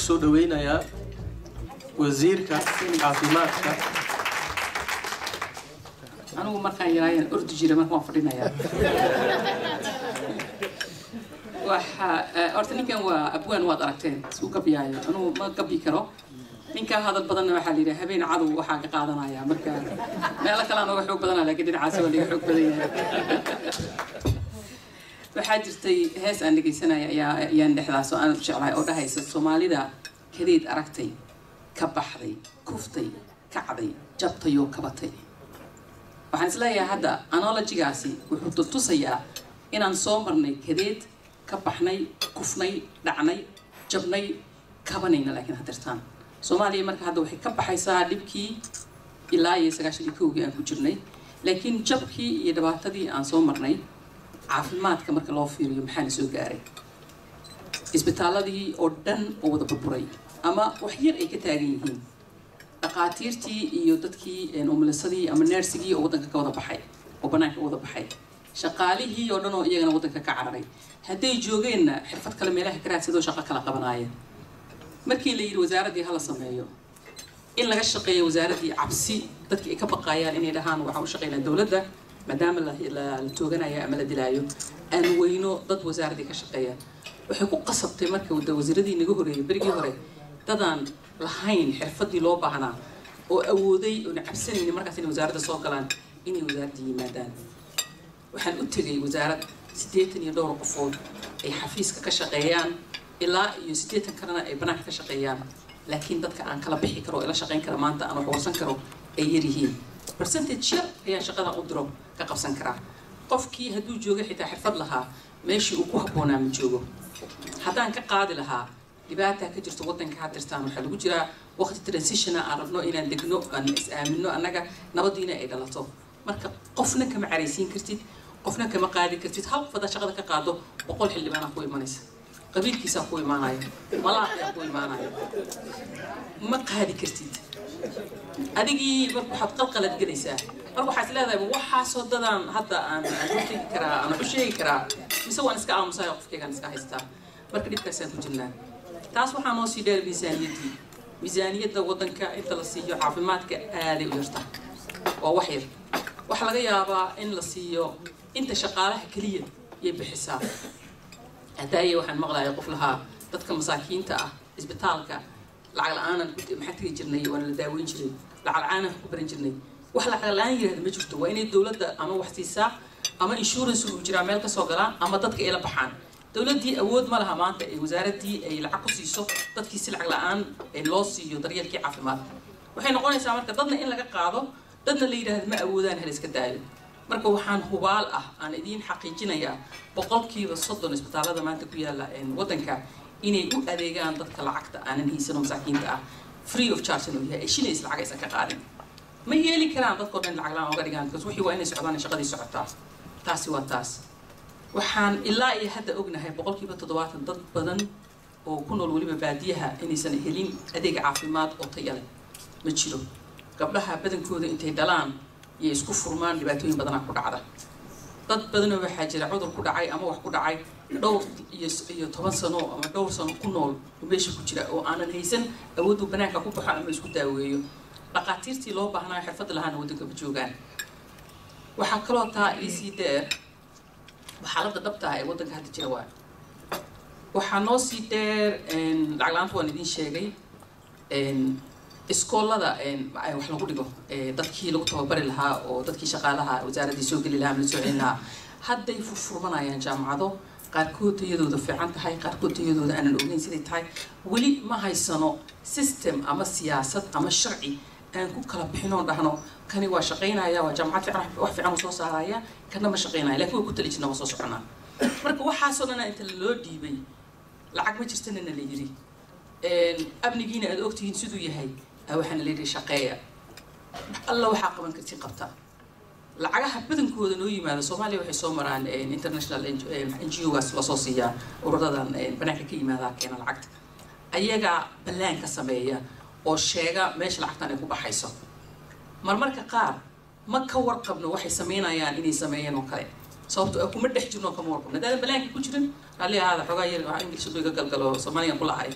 kusoo dhaweynayaa wasiirka caafimaadka anigu markaan yaraayaan ordi jira marka waan fadhinayaa waxa horta ninkan waa abwaan waad aragteen isku gabyaayo anugu ma gabyi karo ninkaa hadal badanna waxaa la yidhaha habeen cadow waxaa ka qaadanaya marka meelo kale aan uga xoog badanaa laakiin dhinacaasi waa laga xoog badan yahay waxaa jirtay hees aan dhegaysanaya ayaa ayaan dhexdaas oo aan jeclahay oo dhahaysa soomaalida kadeed aragtay ka baxday kuftay kacday jabtayoo kabatay waxaan isleeyahay hadda analogigaasi wuxuu tusayaa inaan soo marnay kadeed ka baxnay kufnay dhacnay jabnay kabanayna laakiin hadirtaan soomaaliya marka hadda waxay ka baxaysaa dhibkii ilaa iyo sagaashan iyo kowgii aan ku jirnay laakiin jabkii iyo dhibaatadii aan soo marnay caafimaadka marka loo fiiriyo maxaana soo gaaray isbitaaladii oo dhan oo wada burburay ama wax yar ay ka taagan yihiin dhaqaatiirtii iyo dadkii umulisadii ama neersigii oo waddanka ka wada baxay oo banaanka wada baxay shaqaalihii oo dhan oo iyagana waddanka ka cararay hadday joogeenna xirfad kale meelaha ka raadsadoo shaqo kala qabanaaya markii la yidhi wasaaraddii hala sameeyo in laga shaqeeyo wasaaraddii cabsi dadkii ay ka baqaayaan inay dhahaan waxaan u shaqeynaa dowladda maadaama la tooganayo ama la dilaayo aan weyno dad wasaaraddii ka shaqeeya waxay ku qasabtay marka wasiiradii naga horeeyay berigii hore dadaan lahayn xirfadii loo baahnaa oo awooday oona cabsanayni markaas inay wasaaradda soo galaan inay wasaaradda yimaadaan waxaan u tegay wasaarad siddeetan iyo dhowr qofood ay xafiiska ka shaqeeyaan ilaa iyo siddeetan kalena ay banaanka ka shaqeeyaan laakiin dadka aan kala bixi karo ee la shaqeyn kara maanta aan wax warsan karo ay yaryihiin percentage yar ayaan shaqadan u diro ka qabsan karaa qofkii hadduu jooga xitaa xirfad lahaa meeshii uu ku habboonaa ma joogo haddaan ka qaadi lahaa dhibaataa ka jirto waddanka hadirtaan waxaa lagu jiraa waqti transitiona aan rabno inaan degno aan is aamino annaga nabadiina ay dhalato marka qofna kama caraysiin kartid qofna kama qaadi kartid hal qof haddaad shaqada ka qaado boqol xildhibaanaa ku imanaysa qabiilkiisaa ku imaanaya malaaqiyaa ku imaanaya ma qaadi kartid adigii marka waxaad qalqalad gelaysaa marka waxaad leedahay waxaasoo dadaan hadda aan aan hortegi karaa aan u sheegi karaa mise waan iska aamusaya qofkaygaan iska haystaa marka dhibkaasaan ku jirnaa taas waxaa noo sii dheer miisaaniyaddii miisaaniyadda waddanka inta la siiyo caafimaadka aaday u yarta waa wax yar waxaa laga yaabaa in la siiyo inta shaqaalaha keliya yay bixisaa hadaaye waxaan maqlaya qof lahaa dadka masaakiinta ah isbitaalka lacag la-aanan maxaa tegi jirnay waana la daaweyn jiray lacag la-aanan ku baran jirnay wax lacag la-aan yirahda ma jirto waa inay dowladda ama wax siisaa ama insurance uu jiraa meel kasoo galaan ama dadka ay la baxaan dowladdii awood ma laha maanta ee wasaaraddii ay lacag ku siiso dadkii si lacag la-aan loo siiyo daryeelkii caafimaad waxay noqonaysaa marka dadna in laga qaado dadna la yidhaahdo ma awoodaan hal iska daayo marka waxaan hubaal ah aan idiin xaqiijinayaa boqolkiiba soddon isbitaallada maanta ku yaalla waddanka inay u adeegaan dadka lacagta aanan haysanoo masaakiinta ah free of charge inuu yahay shinays lacag aysan ka qaadin ma yeeli karaan dadkao dhan lacag la-aan oga dhigaan because wixii waa inay socdaan shaqadii socotaa taasi waa taas waxaan ilaa iyo hadda ognahay boqolkiiba toddobaatan dad badan oo ku nool weliba baadiyaha inaysan helin adeeg caafimaad oo taya leh ma jiro gabdhaha badankooda intay dhalaan iyo isku furmaan dhibaatooyin badanaa ku dhacda dad badanoo waxaa jira cudur ku dhacay ama wax ku dhacay dhowr iyo iyo toban sano ama dhowr sano ku nool oo meesha ku jira oo aanan haysan awooddu banaanka ku baxo ama isku daaweeyo dhaqaatiirtii loo baahnaa xirfad lahaana waddanka ma joogaan waxaa kaloo taa iisii dheer xaaladda dhabta ah ee waddanka hadda jira waa waxaa noo sii dheer lacag la-aanta waan idiin sheegay iskoolada wax lagu dhigo dadkii lagu tababari lahaa oo dadkii shaqaalaha wasaaraddii soo geli lahaa ama la soo celin lahaa hadday furfurmanayaan jaamacado qaarkood tayadooda fiican tahay qaarkood tayadooda aanan ogeyn siday tahay weli ma haysano system ama siyaasad ama sharci aan ku kala bixinoo dhahno kani waa shaqaynaya waa jaamacad fiican wax fiican u soo saaraya kana ma shaqaynaya lakin waa ku tali jirna waa soo soconaa marka waxaasoo dhana inta loo dhiibay lacag ma jirtanana la yiri amnigiina aad ogtihiin siduu yahay waxaana la yidhi shaqeeya alla waxaa qaban karti qabta lacagaha badankooda noo yimaada soomaaliya waxay soo maraan international n g ogaas lasoo siiyaa ururadan banaanka ka yimaadaa keena lacagta ayagaa ballaanka sameeya oo sheega meesha lacagtan ay ku baxayso marmarka qaar ma ka warqabno waxay sameynayaan inay sameeyeen oo kale sababto ah kuma dhex jirno kama warqabno haddaadan balaanka ku jirin raalli ahaada xoogaa yar waa ingilish iga galgalo soomaaligan ku lahay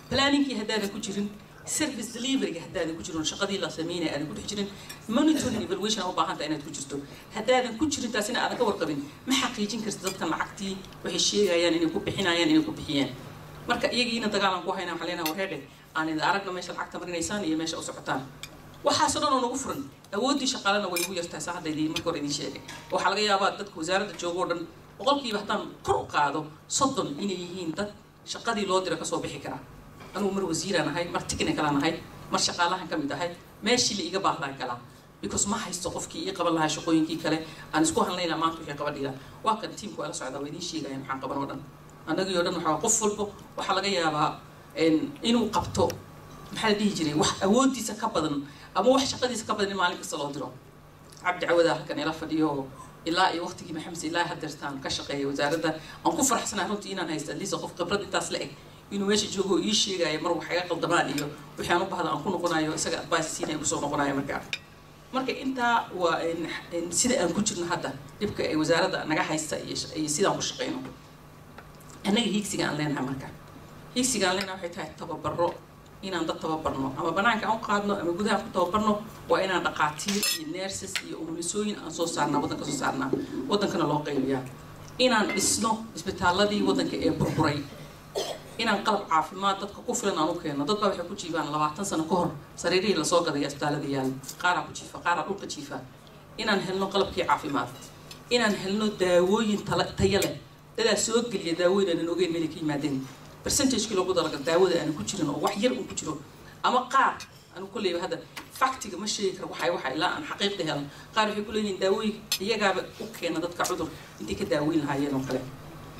planningkii haddaadan ku jirin service deliveryga haddaadan ku jirin shaqadii la sameynaya aadan ku dhex jirin monitoring evaluation aa u baahanta inaad ku jirto haddaadan ku jirin taasina aadan ka warqabin ma xaqiijin karta dadkan lacagtii waxay sheegayaan inay ku bixinayaan inay ku bixiyeen marka iyagiina dagaalan ku hayna waxaa leenaha warheedhe aan idin aragna meesha lacagta marinaysaan iyo meesha u socotaan waxaasoo dhan oo nagu furan awooddii shaqaalena way nagu yartahay saa hadda idin marka hore idin sheegay waxaa laga yaabaa dadka wasaaradda jooga oo dhan boqolkiiba haddaan kor u qaado soddon inay yihiin dad shaqadii loo dira kasoo bixi karaa anugu mar wasiiraan ahay mar technicalaan ahay mar shaqaalahan ka mid ahay meeshii la iga baahdaan kalaa because ma haysto qofkii ii qaban lahaa shaqooyinkii kale aan isku hadlaynaa maanta wixii qaban dhigaa waa kan tiimku waa la socdaa waa idiin sheegaya maxaan qaban oo dhan annagii oo dhan waxaa qof walbo waxaa laga yaabaa inuu qabto maxaa la dhihi jiray wax awooddiisa ka badan ama wax shaqadiisa ka badan in maalin kasta loo diro cabdi cawada halkan ila fadhiyo ilaa iyo waqtigii maxamed ilaa hadeertaan ka shaqeeya wasaaradda aan ku faraxsanahay runtii inaan haysto atleast qof khibrad intaas la eg inuu meesha joogo ii sheegaayo mar wax iga qaldamaan iyo wixii aan u bahda aan ku noqonayo isaga advice siinaya kusoo noqonayo markaa marka intaa waa sida aan ku jirno hadda dhibka ay wasaaradda naga haysta iyo sidaan ku shaqeyno annaga hiigsiga aan leenahay marka hiigsiga aan leenahay waxay tahay tababaro inaan dad tababarno ama banaanka aan u qaadno ama gudaha ku tababarno waa inaan dhaqaatiir iyo nurses iyo umulisooyin aan soo saarnaa waddanka soo saarnaa waddankana loo qaybiyaa inaan dhisno isbitaaladii waddanka ee burburay inaan qalab caafimaad dadka ku filan aan u keenno dad baa waxay ku jiifaan labaatan sano ka hor sariirihii lasoo gadaya isbitaalada yaal qaaraa ku jiifa qaaraa dhulka jiifa inaan helno qalabkii caafimaad inaan helno daawooyin tayo leh dadaa soo geliya daawooyin aanan ogeyn meelay ka yimaadeen percentagekii loogu dalagal daawada aanan ku jirin oo wax yar uu ku jiro ama qaar anu kulleyba hadda factiga ma sheegi karo waxay waxa ilaa aan xaqiiqda helan qaar waxay ku leeyihiin daawooyin iyagaaba u keena dadka cudur intay ka daaweyn lahaayeen oo kale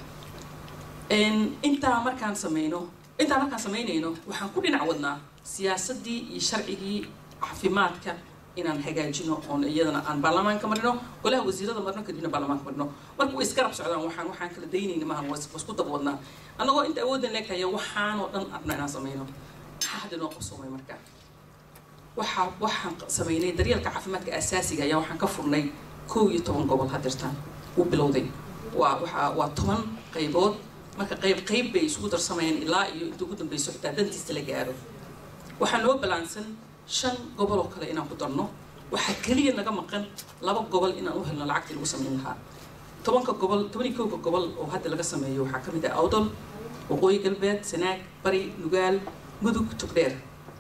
intaa markaan sameyno intaa markaan samaynayno waxaan ku dhinac wadnaa siyaasaddii iyo sharcigii caafimaadka inaan hagaajino oon iyadana aan baarlamaanka marino golaha wasiirada marno kadibna baarlamaanka marino marka way isgarab socdaan waxaan waxaan kala daynayna maahan waa isku daba wadnaa annagoo inta awooddan leegtaya waxaanoo dhan arna inaan sameyno maxaa hadda noo qabsoomay marka waxaa waxaan sameynay daryeelka caafimaadka asaasiga ayaa waxaan ka furnay kow iyo toban gobol hadirtaan uu bilowday waa waxaa waa toban qaybood marka qayb qayb bay isugu darsamayeen ilaa iyo inta ugu dambeyso xitaa dantiista la gaaro waxaa noo balaansan shan gobol oo kale inaan ku darno waxaa keliya naga maqan laba gobol inaan u helno lacagtii lagu sameyn lahaa tobanka gobol toban iyo kowka gobol oo hadda laga sameeyo waxaa ka mid ah awdol waqooyi galbeed sanaag bari nugaal mudug tugdheer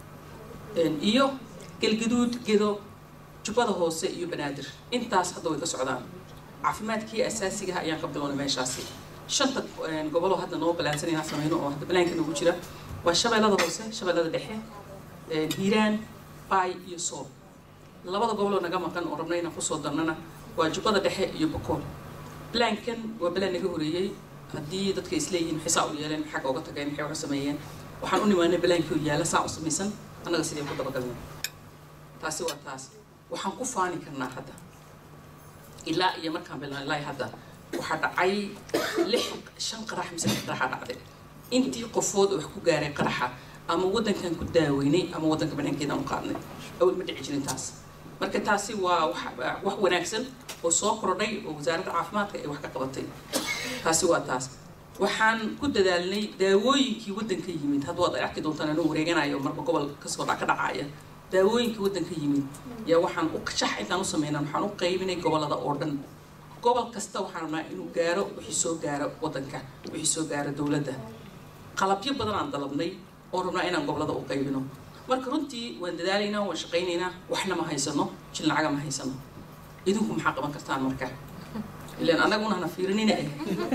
iyo galgaduud gedo jubbada hoose iyo banaadir intaas hadda way ka socdaan caafimaadkii asaasigaha ayaan ka bilownay meeshaasi shanta goboloo hadda noo balaansan inaan sameyno oo hadda balaanka nagu jira waa shabeellada hoose shabeellada dhexe hiiraan baay iyo soob labada goboloo naga maqan oo rabna inaan kusoo darnana waa jubbada dhexe iyo bokool balaankan waa balaan naga horeeyey haddii dadka isleeyihiin maxay saa u yeeleen maxaa ka oga tageen maxay oga sameeyeen waxaan u nimaanay balaankii oo yaala saa u samaysan annaga sidee ku dabagalnay taasi waa taas waxaan ku faani karnaa hadda ilaa iyo markaan bilaan ilaa hadda waxaa dhacay lix shan qarax mise lix qaraxa dhacday intii qofood oo wax ku gaaray qaraxa ama waddankan ku daaweynay ama waddanka banaankeedaan u qaadnay awal ma dhici jirin taas marka taasi waa wax wanaagsan oo soo kordhay oo wasaaradda caafimaadka ay wax ka qabatay taasi waa taas waxaan ku dadaalnay daawooyinkii waddanka yimid hadda waad arki doontaan anuu wareeganayo marka gobol kasoo ka dhacaya daawooyinkii waddanka yimid yaa waxaan u shax intaan u sameynaan waxaan u qaybinay gobolada oo dhan gobol kasta waxaan rabnaa inuu gaaro wixii soo gaaro waddanka wixii soo gaaro dowladda qalabyo badan aan dalabnay oo rabnaa inaan gobolada u qaybino marka runtii waan dadaalaynaa waan shaqaynaynaa waxna ma haysano jil lacaga ma haysano idinku maxaa qaban kartaan marka ilaan annaguna hana fiirinina eh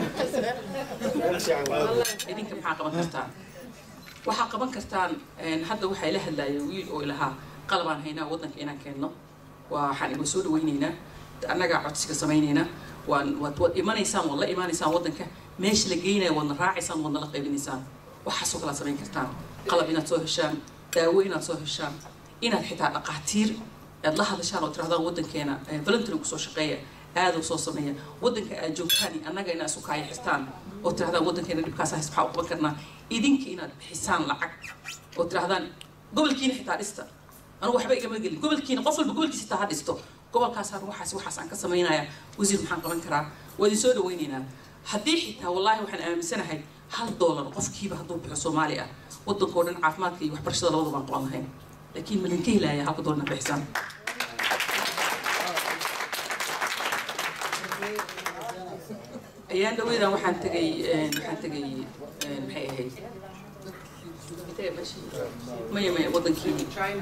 idinka maxaa qaban kartaan waxaa qaban kartaan hadda waxaa ila hadlaaya wiil oo ilahaa qalabaan haynaa waddanka inaan keenno waxaan iga soo dhawaynaynaa annagaa codsiga samaynaynaa waan waad waad imanaysaan waad la imaanaysaan waddanka meesha la geynaya waadna raacaysaan waadna la qaybinaysaan waxaasoo kala samayn kartaan qalab inaad soo heshaan daawo inaad soo heshaan inaad xitaa dhaqaatiir aad la hadashaan oo tirahdaan waddankeena voluntary kusoo shaqeeya aadoo soo sameeya waddanka aad joogtaan iyo annaga inaad isu kaaya xirtaan oo tirahdaan waddankeena dhibkaas hays maxaa u qaban karnaa idinka inaad bixisaan lacag oo tirahdaan gobolkiina xitaa dhista anugu waxba igama gelin gobolkiina qof walba gobolkiisa xitaa ha dhisto gobolkaasaan waxaas waxaas aan ka samaynaya wasiir maxaan qaban karaa waa idin soo dhawaynaynaa haddii xitaa wallaahi waxaan aaminsanahay hal doolar qofkiiba hadduu bixo soomaali ah waddankao dhan caafimaadka iyo waxbarashada labadaba aan qaban lahayn laakiin ma idinka helaya halka doolar na bixisaan ayaan dhaweydaan waxaan tegay waxaan tegay maxay ahayd maya maya wadankii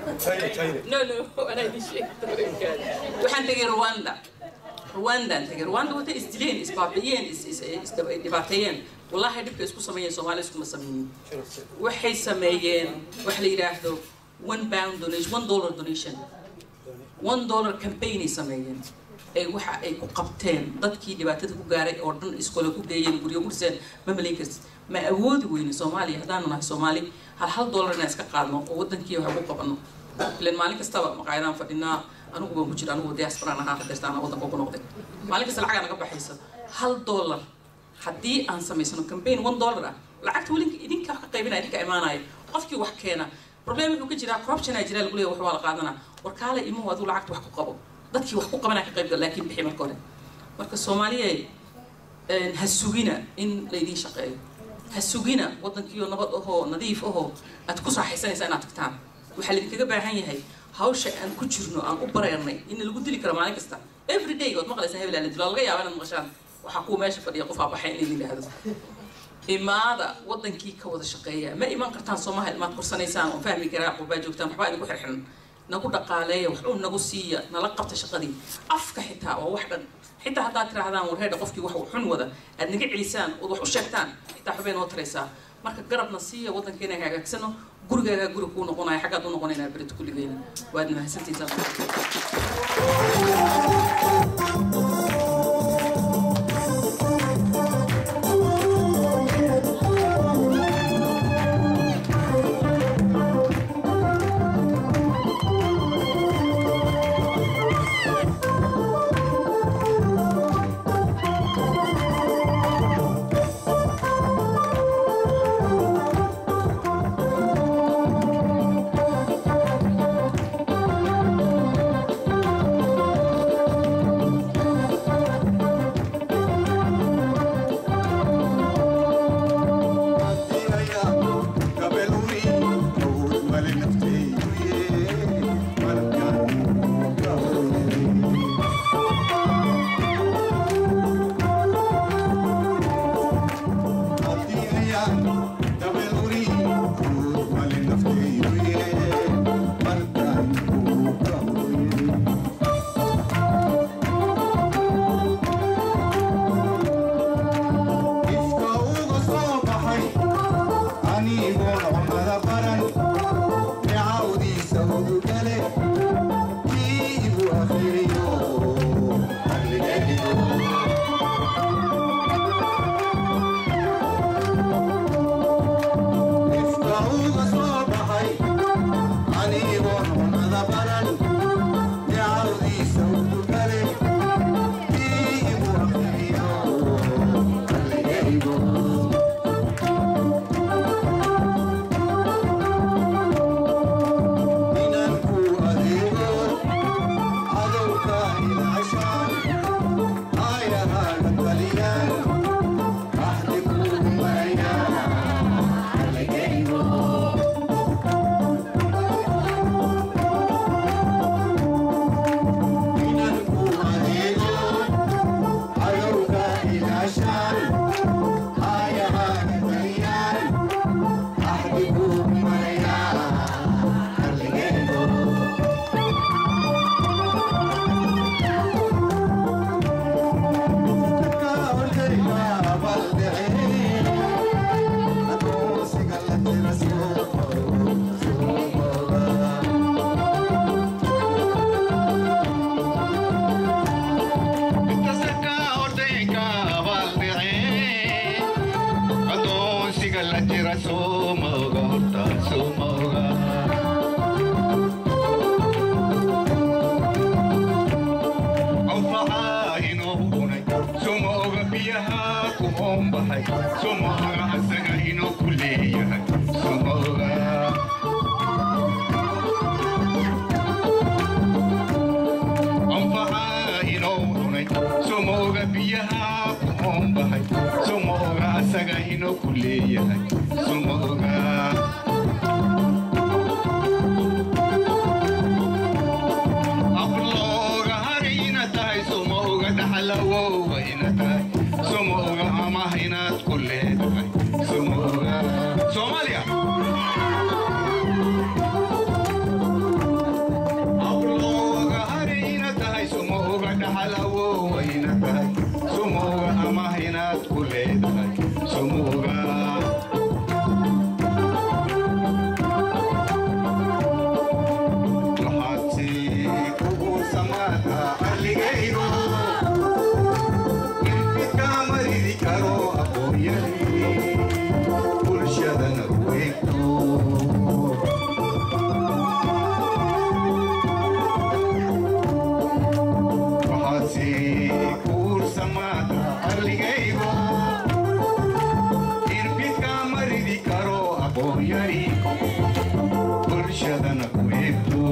no no anaa idin sheegay waxaan tegay rwanda rwandaan tegay rwanda wata isdileen isbaabi'iyeen isdhibaateeyeen wallahi dhibka isku sameeyeen soomaali iskuma sameeyeen waxay sameeyeen wax la yidhaahdo one pound donation one dollar donation one dollar campaign ay sameeyeen ay waxa ay ku qabteen dadkii dhibaatada ku gaaray oo dhan iskole ku geeyeen guryo ku dhiseen ma malayn kartid ma awoodi weyne soomaaliya haddaanu nahay soomaali hal hal dollar inaan iska qaadno oo wadankii wax ku qabano ilan maalin kastaba maqaayadaan fadhinaa anigu baan ku jira anigu diasporaan ahaa hadeertaan wadanka ku noqday maalin kasta lacagaa naga baxaysa hal dollar haddii aan samaysano campaign one dollar ah lacagta weli idinka wax ka qaybinaya idinka imaanaya qofkii wax keena problem wuxuu ka jiraa corruption aa jiraa lagu leeyahay wax waa la qaadanaa warkaale imahu aduu lacagta wax ku qabo dadkii wax ku qabanaa ka qaybgal laakiin bixi marka hore marka soomaaliya ha sugina in laydin shaqeeyo ha sugina waddankiioo nabad ahoo nadiif ahoo aad ku raaxaysanaysaa inaad tagtaan waxaa laydinkaga baahan yahay hawsha aan ku jirno aan u bareernay in lagu dili karo maalin kasta every day ood maqlaysaa hebel la dilo laga yaaba inaad maqashaan waxaa kuwa meesha fadhiya qof aa baxay in laydin yidhaahdo imaada wadankii ka wada shaqeeya ma iman kartaan soomaha ilmaad korsanaysaan oo fahmi karaa qurbaa joogtaan waxbaa idinku xirxiran nagu dhaqaaleeya wax uu nagu siiya nala qabta shaqadii afka xitaa waa wax dhan xitaa haddaad tirahdaan warheedha qofkii wax xun wada aad naga celisaan ood wax u sheegtaan xitaa waxbay noo taraysaa marka garabna siiya waddankeena hagaagsano gurigaagaa guri kuu noqonaya xaggaad u noqonaynaa berito kulligeena waad mahadsantihiin biyaha ku oombahay sumooga asaga inoo inuu ku leeyahay suma ogaa ablooga hari ina tahay suma oga dhaxalawowa ina tahay suma oga amah inaad ku leedahay suma oga soomaaliya ablooga hari ina tahay suma oga dhaxalawowa ina tahay suma oga amah inaad ku leedahay suma oga waxaadsi kugu samaata alligaygo ilfidkaa maridi karo aqooyani bulshadana weegto waxaadsi kugu samaata alligaygo ilfidkaa maridi karo aqooyani bulshadana weegto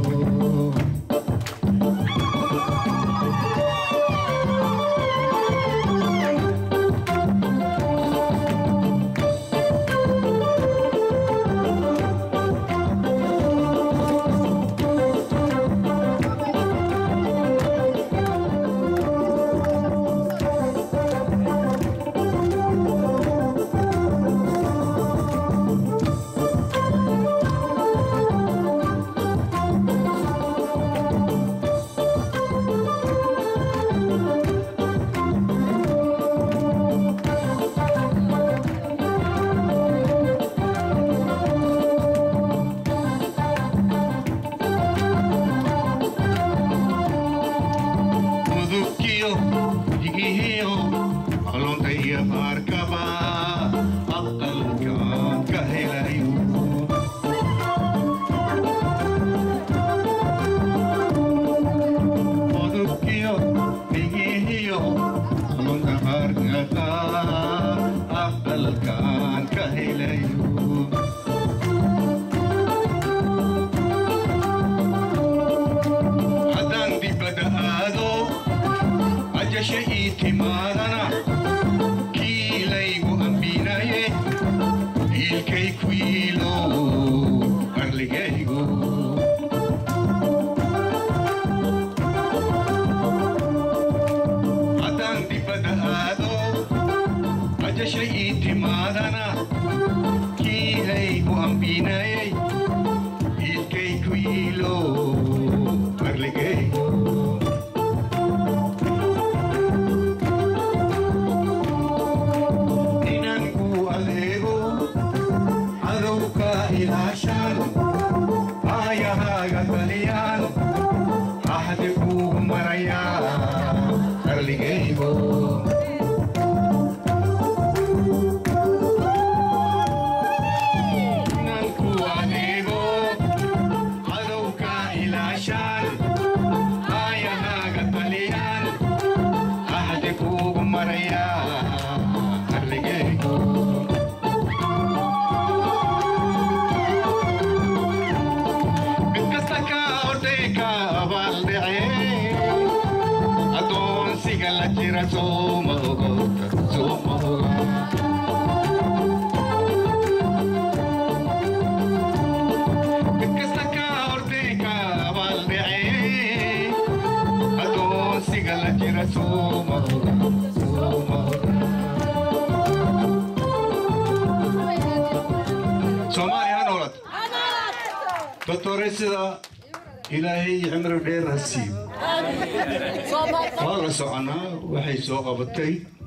mudugkiyo digihiyo qalonta iyo qaarkaba aqalkaan ka helayo mudugkiyo digihiyo qalonta qaarkaba aqalkaan ka helayo haddaan dibadda aado ajasha ii timaadana kiilaygu ambinaye iilkay ku yiilo arligaygu haddaan dibadda aado ajasha ii timaadana kiilaygu ambinaye iilkay ku yiilo arligaygu inanku adeego cadowka ilaashaan aayahaaga taliyaan axdi kuugu marayaa arligaygo inanku adeego cadowka ilaashaan aayahaaga taliyaan axdi kuugu marayaa arligaygo mid kasta ka orday ka abaaldhacee addoonsiga la jira sooma ogowta sooma oga mid kasta ka orday ka abaaldhacee addoonsiga la jira sooma oga sooma oga soomaaliya ha noolad doctoreysida ilaahay cimri dheer ha siiyo waa la soconaa waxay soo qabatay